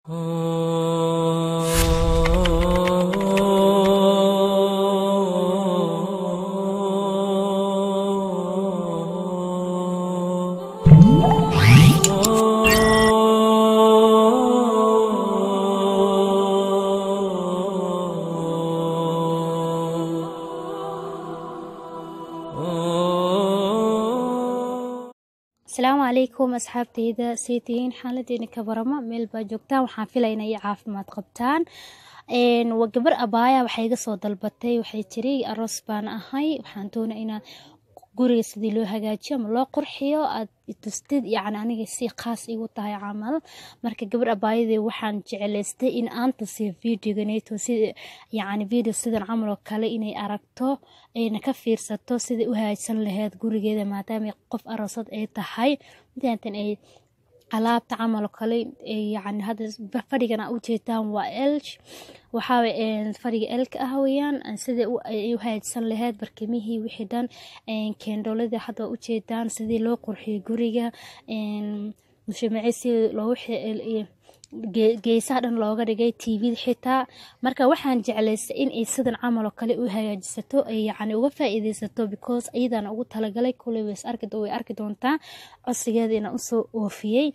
asalaamu calaykum asxaabteyda saytihiin xaaladeena ka baramo meel baa joogtaan waxaan filaya inay caafimaad qabtaan waa gabar abaaya waxay iga soo dalbatay waxay tiri aroos baan ahay waxaan doona inaan guriga sidii loo hagaajiyo ama loo qurxiyo aad tustid yacni aniga si khaas igu tahay camal marka gabar abaayadii waxaan jeclaystay in aan tusiyo videoganeeto sida yacni video sidan camal oo kale inay aragto ayna ka fiirsato sidai u hagaajsan laheyd gurigeeda maadaama qof aroosad ay tahay midaantan ay alaabta camal oo kale yacni hadda fadhigan aa ujeedaan waa elj waxaa fadhiga elka ah weeyaan sidai ay u hagaajsan laheyd barkimihii wixii dhan keendhoolada hadda ujeedaan sidii loo qurxiyay guriga mushamaci si loogu geesaha dhan looga dhigay tvda xitaa marka waxaan jeclaystay in ay sidan camal oo kale u hagaajisato ay yacni uga faa-iideysato because iyadana ugu talagalay kuley way arki doontaa codsigeeda inaan usoo oofiyey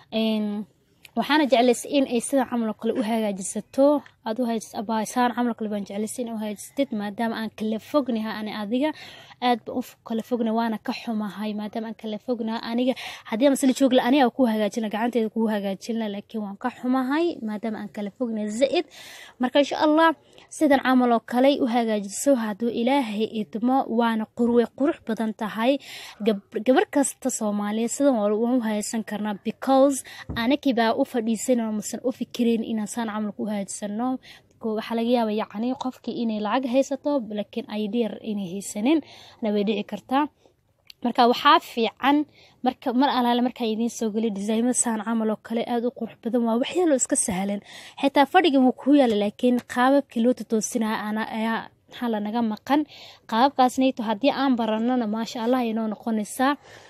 waxaana jeclaystay in ay sidan camal oo kale u hagaajisato aad u hagaajis abaasaan camal kale baan jeclaystay in u hagaajisatid maadaama aan kala fognahay ani adiga aad baan u kala fogna waana ka xumahay maadaama aan kala fognahay aniga haddii aan masla joogla aniga ku hagaajina gacanteeda kugu hagaajina laakiin waan ka xumahay maadaama aan kala fognahay zaid marka insha allah sidan camal oo kale u hagaajiso hadduu ilaahay idmo waana qurway qurux badan tahay gabar kasta soomaaliyeed sidan waan u hagaajsan karnaa because anakii baa u fadhiisanoo masan u fikirayn inaan saan camal ku hagaajisano waxaa laga yaaba yacni qofkii inay lacag haysato laakiin idr inay haysanin na way dhici kartaa marka waxaa fiican marka mar alaale markaa idiin soo geliy disaymada saan camal oo kale aada u qurux badan waa waxyaaloo iska sahlan xitaa fadhiga wuu kuu yaala laakiin qaababkii loo tatoosinaya ana ayaa maxaa lanaga maqan qaababkaasnayto haddii aan baranona maasha allah inoo noqonaysaa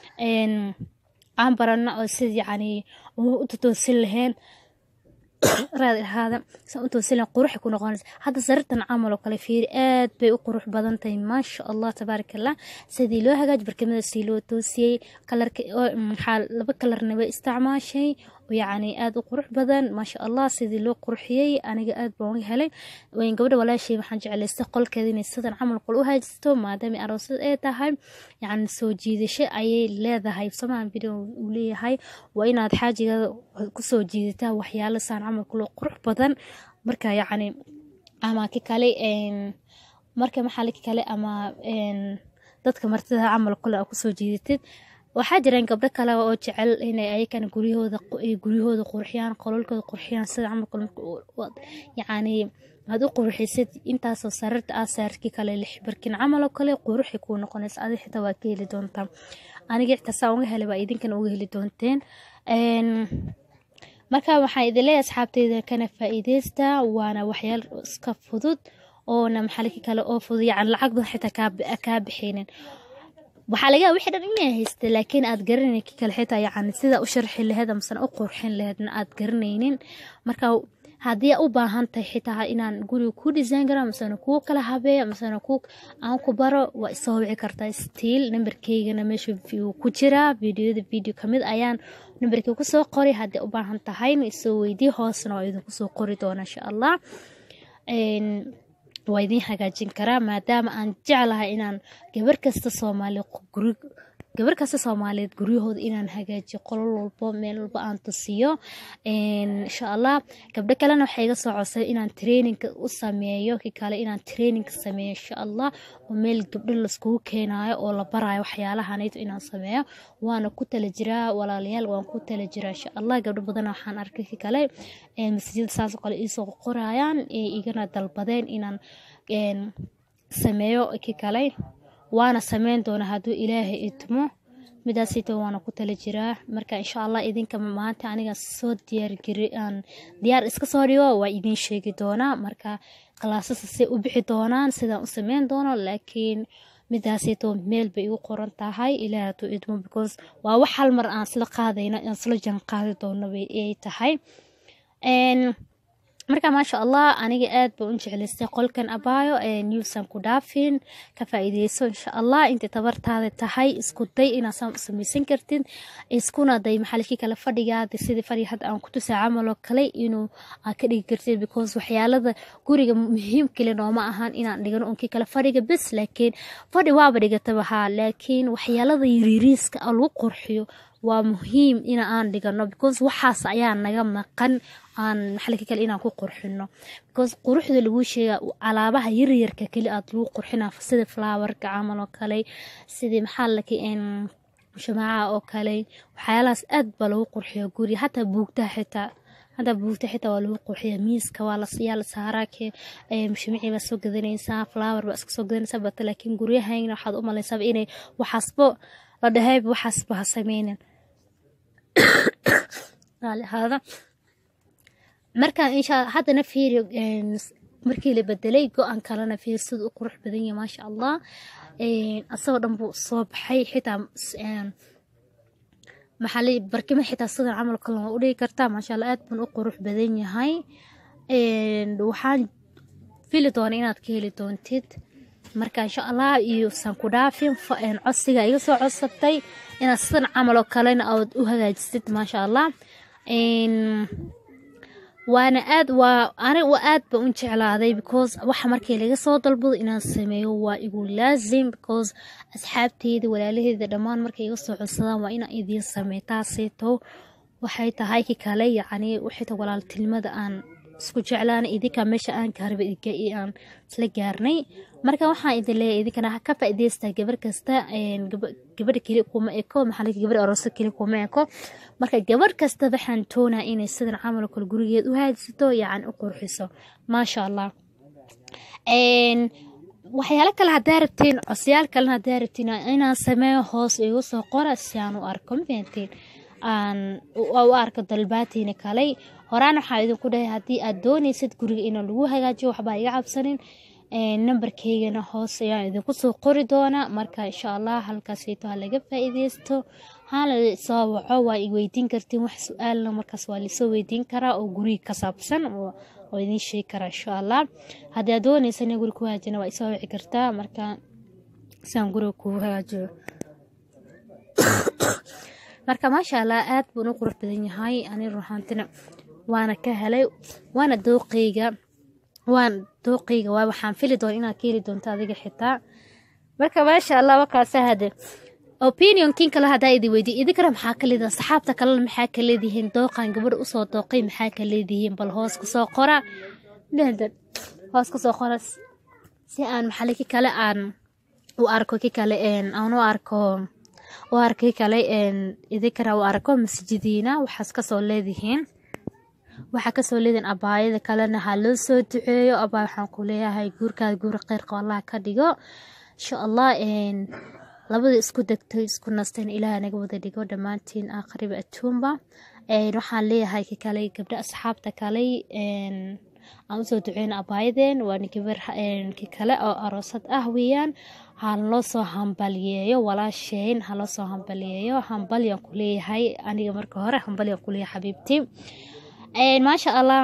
aan barano oo sid yacni u tatoosin lahayn raad ahaada san u toosilan quruxay ku noqonaysa hadda sarirtan camal oo kale fiiri aad bay u qurux badan tahay maasha allah tabaaraka allah sidii loo hagaaj barkimada sii loo toosiyey kalarka maxaa laba kalarna way isticmaashay yacni aada u qurux badan maasha allah sidii loo qurxiyey aniga aad baan uga helay gabadha walaashay waxaan jeclaystay qolkeeda inay sidan camal qol u haajisto maadaama aroosad ay tahay yacni soo jiidasho ayay leedahay samahan video uu leeyahay waa inaad xaajigeeda kusoo jiidataa waxyaalo saan camal kulo qurux badan marka yacni ama ki kale marka maxaa ki kale ama dadka martida camal kule aa kusoo jiidatid waxaa jiraan gabdho kale oo jecel inay ayakana guryahooda guryahooda qurxiyaan qololkooda qurxiyaan sida camal yacni aad u qurxisid intaasoo sarirta aa saarki kale lix barkin camal oo kale quruxi kuu noqonaysa adi xitaa waa ka heli doontaa aniga xitaa saa uga helay baa idinkana uga heli doonteen marka waxaan idin leeyahay asxaabteyda kana faa-iideysta waana waxyaal iska fudud oona maxaliki kale oo fudud yacni lacag badan xitaa kaa bixinin waxaa laga yaaba wixii dhan inay haysta laakiin aad garanaynin ki kale xitaa yacni sida u sharxi laheyd amasana u qurxin laheydna aad garanaynin marka haddii u baahan tahay xitaa inaan guriga ku design karo amasana kuu kala habeeyo amasana ku aan ku baro waa isoo wici kartaa stiil nambarkeygana meesha ku jiraa videoyada video kamid ayaan nambarkii kusoo qoray haddii u baahan tahayna isoo weydii hoosna waa idinku soo qori doona insha allah waa idiin hagaajin karaa maadaama aan jeclahay inaan gabar kasta soomaali gabar kasta soomaaliyeed guryahooda inaan hagaajiyo qolol walbo meel walbo aan tusiyo insha allah gabdho kalena waxay iga soo codsay inaan traininka u sameeyo ki kale inaan traininka sameeyo insha allah oo meel gabdho laiskugu keenayo oo la barayo waxyaalahanayto inaan sameeyo waana ku tala jiraa walaalayaal waan ku tala jiraa insha allah gabdho badan waxaan arkay ki kale masajida saasoo kale iisoo qorayaan igana dalbadeen inaan sameeyo ki kale waana sameyn doona hadduu ilaahay idmo midaasito waana ku tala jiraa marka insha allah idinka maanta aniga soo diyaaraan diyaar iska soo dhigo waa idiin sheegi doonaa marka kalaasasa say u bixi doonaan sidaan u sameyn doono laakiin midaasito meel bay igu qoran tahay ilaah hadduu idmo because waa wax hal mar aan isla qaadayno aan isla jan qaadi doono bay ay tahay marka maasha allah aniga aad ba u jeclaystay qolkan abaayo newsan ku dhaafin ka faa-iideyso insha allah intay tabartaada tahay isku day inaad saan u samaysan kartid iskuna day maxalikii kale fadhigaada sidii fadhiga hadda aan ku tusaa camal oo kale inuu aad ka dhigi kartid because waxyaalada guriga muhiim kale nooma ahan inaan dhigano unkii kale fadhiga bes laakiin fadhi waaba dhigataba haa laakiin waxyaalada yariiriiska oo lagu qurxiyo waa muhiim in aan dhigano because waxaas ayaa naga maqan aan maxalka kale inaan ku qurxino because quruxda lagu sheega alaabaha yaryarka keli aad lagu qurxina sida flowerka camal oo kale sidii maxaa laki shamaaca oo kale waxyaalahaas aad baa lagu qurxiya guriga hataa buugtaha xitaa hadda buugta xitaa waa lagu qurxiya miiska waa layaa la saaraa ke shimicii baa soo gadanaysaa flower baa iska soo gadanaysaa bata laakiin guryahayna waxaad u malaysaaba inay waxaasbo la dhahayba waxaasba ha sameynin ahaada markaan insha haddana fiiri markii la bedelay go-aan kalena fiir sida u qurux badan yahay maasha allah asagoo dhan buu soo baxay xitaa maxaa barkima xitaa sidan camal kale waa u dhigi kartaa maasha allah aad bun u qurux badan yahay waxaan fili doona inaad ka heli doontid marka insha allah iyo san ku dhaafin codsiga iga soo codsatay inaad sidan camal oo kalena aad u hagaajisid maasha allah waana aad waa aniga aad ba u jeclaaday because waxa markii laga soo dalbado inaan sameeyo waa igu laazim because asxaabteyda walaalaheeda dhammaan markay iga soo codsadaan waa inaan idiin sameey taaseeto waxay tahay ki kale yacni waxayta walaaltinimada aan isku jeclaana idinka meesha aan gaarba aan isla gaarnay marka waxaan idin leeyahay idinkana ka faa'iidaystaa gabar kasta gabadha keli kuma eko maxaa laki gabar arooso keli kuma eko marka gabar kasta waxaan toonaa inay sidan camal kale gurigeed u haajisato yacni u qurxiso maasha allah waxyaalo kale haddaa rabtiin cosyaal kalena haddaa rabtiin inaan sameeyo hoos igu soo qora si aan u arko ma fahantiin aan u arko dalbaatiina kaley horaan waxaa idinku dhahay haddii aad doonaysid guriga inaan lagu hagaajiyo waxbaa iga cabsanin nambarkeygana hoos ayaan idinku soo qori doonaa marka insha allah halkaasito ha laga faa-iideysto hala soo waco waa i weydiin kartiin wax su-aalna markaas waa lisoo weydiin karaa oo guriga ka saabsan oo idiin sheegi karaa insha allah haddii aad doonaysa ina guriga ku hagaajina waa isoo wici kartaa marka siaan guriga kugu hagaajiyo marka maasha allah aad buun u qurux badan yahay ani ruxaantina waana ka helay waana dooqeyga waan dooqeyga waa waxaan fili doona inaad ka heli doonto adiga xitaa marka maasha allah wakaasa hade opinion kin kale haddaa idin weydiy idinkana maxaa ka leedihin saxaabta kalena maxaa ka leedihiin dooqan gabadha usoo dooqay maxaa ka leedihiin bal hoos kusoo qora hoos kusoo qora si aan maxali ki kale aan u arko ki kale aan u arko u arkay kale idinkana u arko masjidiina waxaas kasoo leedihiin waxaa kasoo leedihiin abaayada kalena ha loo soo duceeyo abaay waxaan ku leeyahay guurkaada guur kheyrqa allah ka dhigo insha allah labada isku degtay isku nasteen ilaah naga wada dhigo dhammaantiin aakhriba atuumba waxaan leeyahay ki kale gabdha asxaabta kale aan usoo duceyna abaayadeen waana gabar ki kale oo aroosad ah weeyaan haloo soo hambaliyeeyo walaasheyn haloo soo hambaliyeeyo hambalyaan ku leeyahay aniga marka hore hambalyaan ku leeyahay xabiibti maasha allah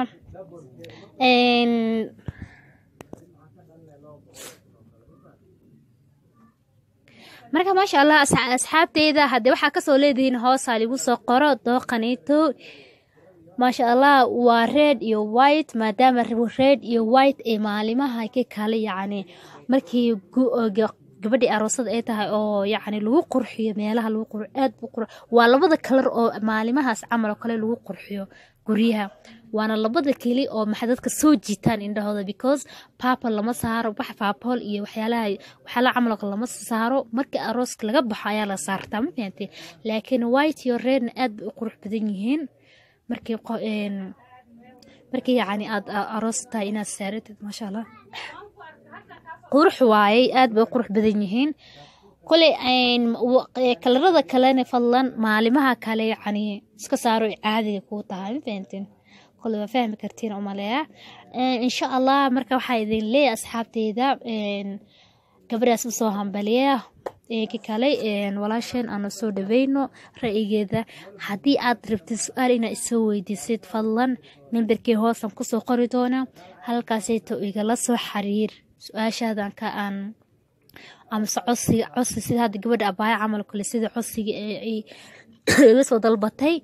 marka maasha allah asxaabteyda haddii waxaa kasoo leedihiin hoosaa ligu soo qoro dooqaniito maasha allah waa red iyo white maadaama red iyo white ee maalimaha ka kale yacni markii gabadhii aroosada ay tahay oo yacni lagu qurxiyo meelaha lagu qur aad bu qur waa labada kalar oo maalimahaas camal oo kale lagu qurxiyo guryaha waana labada keli oo maxay dadka soo jiitaan indhahooda because papal lama saaro wax paapol iyo waxyaalaha waxyaalaha camalka lama saaro markii arooska laga baxo ayaa la saartaa ma fahantay laakiin white iyo redna aad bay u qurux badan yihiin markii markii yacni aad aroos tahay inaad saaratid maasha allah qurux waayey aad bay u qurux badan yihiin koley kalarada kalena fadlan maalimaha kale yacni iska saaro caadiga kuu tahay ma fahantiin kole waa fahmi kartiin umaleeya insha allah marka waxaa idin leeyahay asxaabteyda gabadhaas usoo hambaliya ka kale walaasheen aanu soo dhaweyno ra-igeeda haddii aad rabtid su-aal inaad isoo weydiisid fadlan nambarkii hoosan kusoo qori doona halkaasayto igala soo xiriir su-aashaadan ka aan amase codsiga codsi sida hadda gabadha abaaya camal kale sida codsiga iga soo dalbatay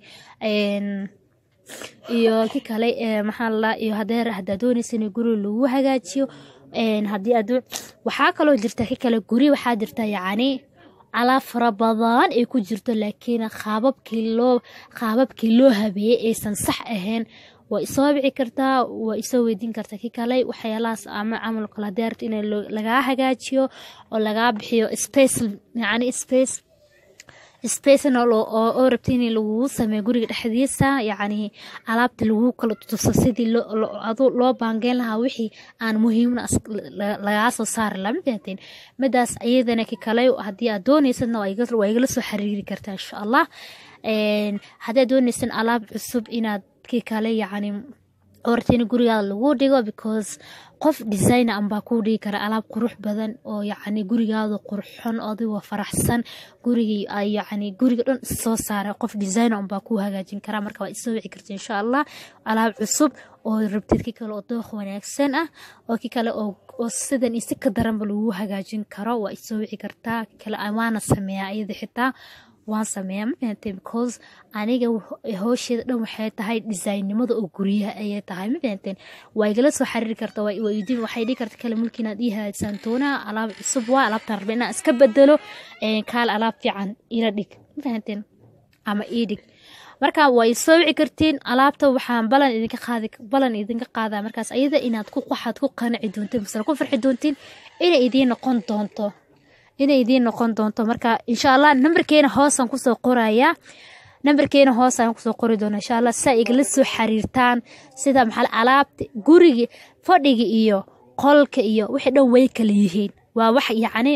iyo ki kale maxaa lalaa iyo hadeer haddaa doonaysa in guri lagu hagaajiyo haddii aad waxaa kaloo jirta ki kale guri waxaa jirta yacni alaab fara badan ay ku jirto laakiin qaababkii loo qaababkii loo habeeyey aysan sax ahayn waa isoo bici kartaa waa isoo weydiin kartaa ki kale waxyaalahaas ama camal kale haddii arabto in lagaa hagaajiyo oo lagaa bixiyo space yacni space spacenal oo rabta in lagugu sameeyo guriga dhexdiisa yacni alaabta lagu kala tuso sidii loo baangeyn lahaa wixii aan muhiimna lagaa soo saari laha mafahateen midaas iyadana ki kale haddii aad doonaysadna waa igala soo xiriiri kartaa insha allah haddii aad doonaysan alaab cusub inaad ki kale yacni oo rabta in gurigaada lagu dhigo because qof designer anbaa kuu dhigi kara alaab qurux badan oo yacni gurigaada qurxon adigoo faraxsan gurigii ay yacni guriga dhan soo saaray qof designer anbaa kuu hagaajin karaa marka waa isoo wici karta insha allah alaab cusub oo rabtid ki kale oo dooq wanaagsan ah oo ki kale oo sidan iyo si ka daranba lagu hagaajin karo waa isoo wici kartaa ki kale waana sameeyaa iyada xitaa waan sameeyaa mafahantay because aniga howsheeda dhan waxay tahay designimada oo guryaha ayay tahay mafahanteen waa igala soo xiriiri karta waydiin waxay dhihi karta kale mulki inaad ii hagaajisaan doonaa alaab cusub waa alaabtaan rabay inaan iska bedelo kaal alaab fiican ila dhig mafahanteen ama ii dhig marka way soo wici kartiin alaabta waxaan balan idinka qaadi balan idinka qaadaa markaas ayada inaad ku waxaad ku qanaci doontiin masala ku farxi doontiin inay idiin noqon doonto inay idiin noqon doonto marka insha allah nambarkeena hoosaan kusoo qorayaa nambarkeena hoosaan kusoo qori doona insha allah saa igala soo xiriirtaan sida maxaa alaabta guriga fadhiga iyo qolka iyo wixii dhan way kala yihiin waa wax yacni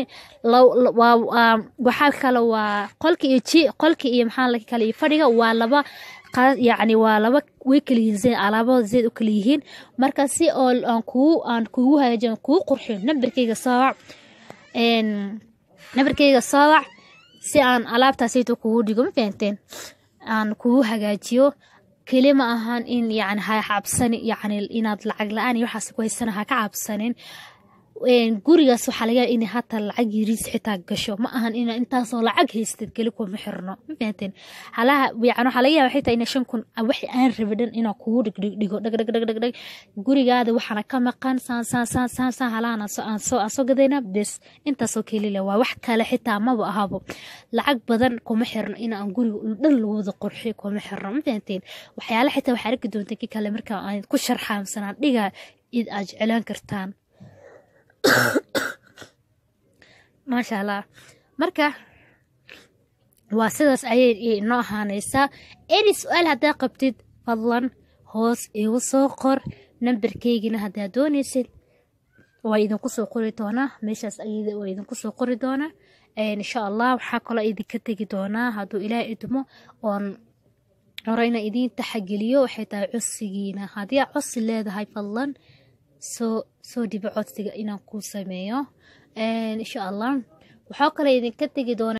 waxaa kale waa qolka iyo ji qolka iyo maxaa la kale iyo fadhiga waa laba yacni waa laba way kala yihiin zed alaabada zeed u kala yihiin marka si oo aan kugu aan kugu hagaajin kugu qurxiyo nambarkeyga soowac nabarkeyga soowac si aan alaabtaasayto kugu dhigo ma fahanteen aan kugu hagaajiyo keli ma ahan in yani ha cabsani yani inaad lacag la-aan iyo waxaas ku haysana ha ka cabsanin gurigaas waxaa laga yaaba in hataa lacag yariis xitaa gasho ma ahan ina intaasoo lacag haystad keli kuma xirno ma fahanteen halaha yani waxaa laga yaaba xitaa ina shan kun wax aan rabi dhan inaa kugu dhigdhigo dhag dhag dhag dhag dhag gurigaada waxaana ka maqan saan saan saan saan saan halahan aan soo aan soo gadayna bes intaasoo keli le waa wax kale xitaa maba ahabo lacag badan kuma xirno in aan guriga dhan lagu wada qurxiyo kuma xirno ma fahanteen waxyaala xitaa waxaa arki doonta ki kale marka aan ku sharxaamsanaan dhiga id aad jeclaan kartaan maasha allah marka waa sidaas ayay inoo ahaanaysaa any su-aal haddaa qabtid fadlan hoos igu soo qor nambarkeygina haddaa doonaysid waa idinku soo qori doonaa meeshaas ayada waa idinku soo qori doonaa insha allah waxaa kaloo idinka tegi doonaa hadduu ilaah idmo oon hore ina idiin taxageliyo waxay tahay codsigiina haddii aad codsi leedahay fadlan soo soo dhibo codsiga inaan kuu sameeyo insha allah waxaa kale idinka tegi doona